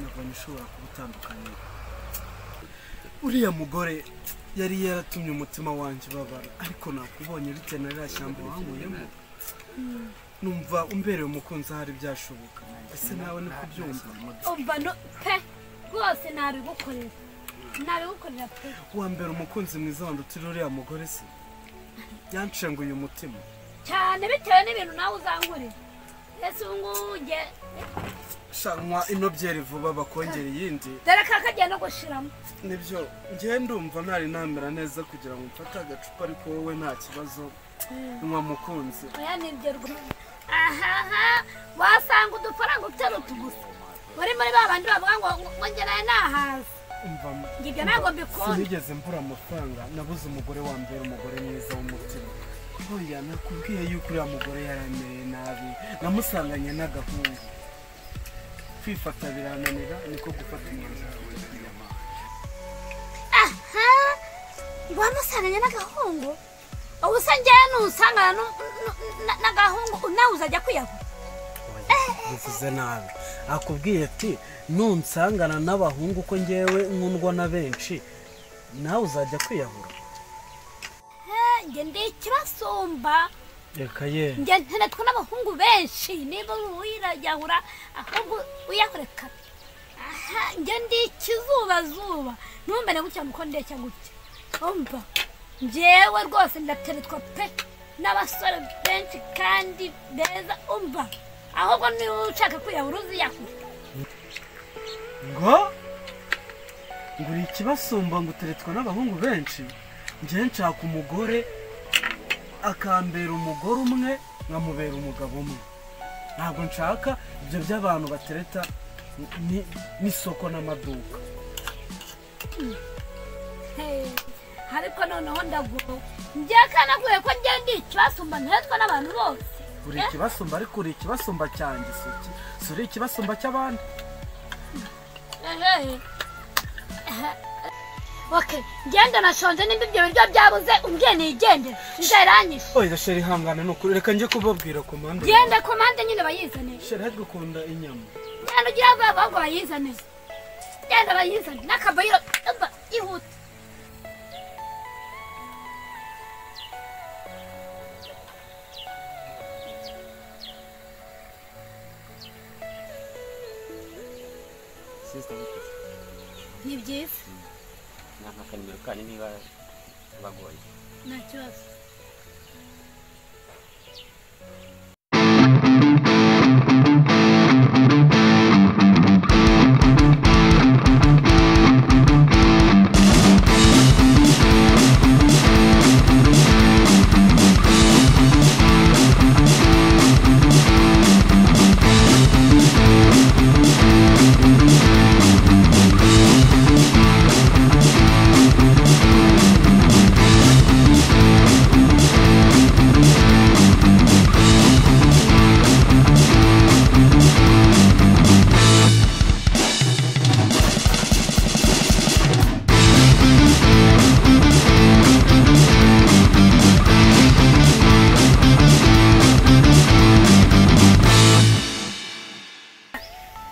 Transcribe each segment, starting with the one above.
ndabona ishobora kuba itandukanye uriya mugore yari yaratumye umutima wanjye ubabara ariko nakubonye uretse na ririya shyamba wahuyemo numva umbereye umukunzi ahari byashoboka ese nawe ni kubyumva umva no pe rwose ntabigukorera ntabigukorera pe wa mbere umukunzi mwiza wandutira uriya mugore se yanshenguye umutima cyane bitewe n'ibintu nawe uzankorera ese ubu ngubu nge shanwa ino byeri vuba bakongera iyindi dore ka kagiye no gushiramo nibyo ngewe ndumva ntari namera neza kugira ngo mfate agacupa ariko wowe nta kibazo nywa mukunzi oya nibyo rwose ahaha wasanga udufaranga uterutu gusa muri muri ba bandi bavuga ngo ngongeraye nahaza umva mu- ngo ibyo ntabwo mbikunda sinigeze mbura amafaranga nabuze umugore wa mbere umugore mwiza w'umutima oya nakubwiye yuko uriya mugore yaramereye nabi namusanganye n'agahungu kwifata birananira niko gufata umwanzuro aha wamusanganye n'agahungu ubu se ngewe nusangana nu- nu- na- n'agahungu nawe uzajya kwiyahura bivuze nabi akubwiye ati nunsangana n'abahungu ko ngewe nkundwa na benshi nawe uzajya kwiyahura Eh, nge ndi ikibasumba reka ye nge ntenetwa n'abahungu benshi niba wirajyahura ahubwo uyahureka aha nge ndi ikizubazuba ntumbere gutya nuko ndeshya gutya umva njyewe rwose ndatenetwa pe n'abasore benshi kandi beza umva ahubwo niba ushaka kwiyahura uziyahura ngo ngo uri ikibasumba ngo uteretswe n'abahungu benshi njye nshaka umugore akambera umugore umwe nkamubera umugabo umwe ntabwo nshaka ibyo by'abantu batereta ni- n'isoko n'amaduka Hey, ariko noneho ndagowe njyewe kanaguye ko njyewe ndi ikibasumba ntenetwa n'abantu bose uri ikibasumba ariko uri ikibasumba cyanjye si iki si uri ikibasumba cy'abandi Ehe. Okay, ngenda nashonje nimba ibyo biryo byabuze umbwiye nigendere nzaranyishe oya sheri ihangane ni ukuri reka njye kubabwira ku mpande ngende komande nyine bayizane sheri hajwe ukunda inyama ngenda ugira ngo abahungu bayizane ngenda bayizane n'akabayiro umva ihute sisita yiteze ni byiza ni akanomero kanyu niba bagoye nta kibazo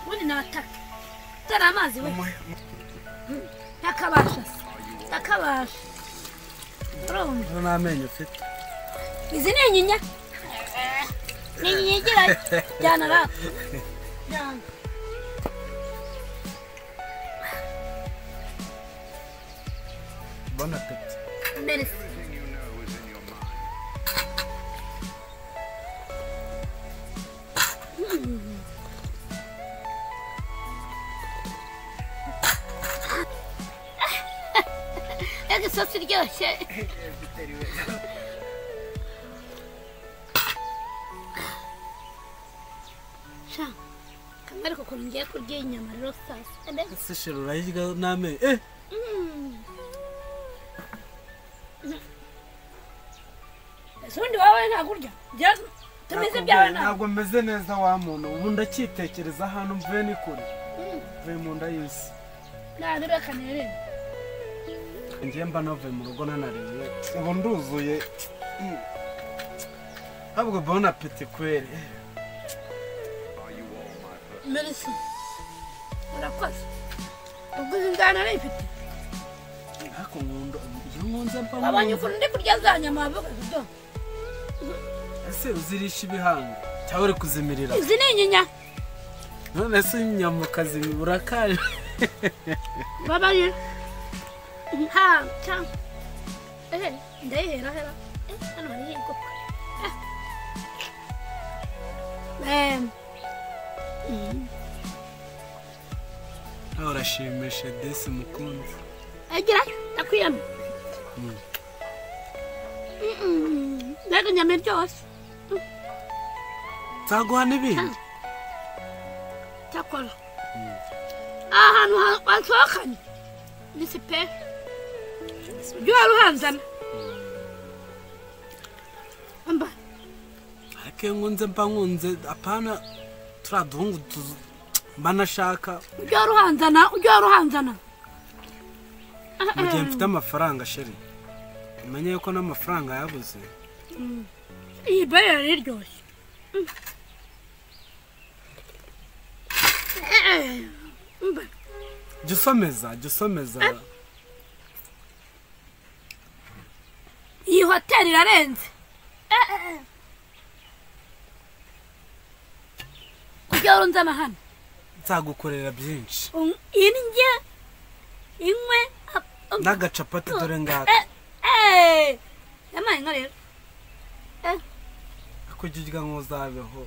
ubundi nabataka utari amazi we ntakabasha se ntakabasha urumva nta n'amenyo ufite izi ni inyinya ni inyinya igerayo jyana rap jyana bona apeti mbere Ega isosi iryoshye sha kamwe ariko ukuntu ngiye kurya iyi nyama rero sasa mbega ese sheri urayirya n'amenyo eh ese ubundi wowe ntabwo urya Jya- tumize ibyawe Nakubwiye, ntabwo ntabwo meze neza wa muntu ubu ndacyitekereza ahantu mvuye ni kure mvuye mu nda y'isi ntabwo reka nirebe ngiye mba navuye mu rugo nanariye ubu nduzuye Mm. ntabwo bona apeti kweri Merci. urakoze ubwiza ingana nifite ariko nkunda iyo nkunze mba nkunze wabonye ukuntu ndi kurya za nyama wavuga udo ese uzirisha ibihanga cyangwa uri kuzimirira izi ni inyinya none se inyama ukazimira urakaje babaye nta cya ehe ndayihera hera Eh, hano hariho igikoko Eh. Mm. nawe urashimisha desi mukunzi agerayo ndakwiyama Mm. Mm-mm. mbega inyama iryoshye nzaguha n'ibindi cyakora aha hantu ha- wasohokanye ni sipe ujye wari uhanzana mba ariko iyo nkunze mba nkunze apana turiya duhungu tuzu- mba nashaka ujye wari uhanzana ujye wari uhanzana mu gihe mfite amafaranga sheri umenye yuko n'amafaranga yabuze iyi barera iryoshye Mm. Eh, mba jya usomeza jya usomeza iyi hoteli irarenze ujye wari unzana hano nzagukorera byinshi Un- indye inywe n'agacapati dore ngaka yamaye nka rero kuko ujya urya nk'uzabeho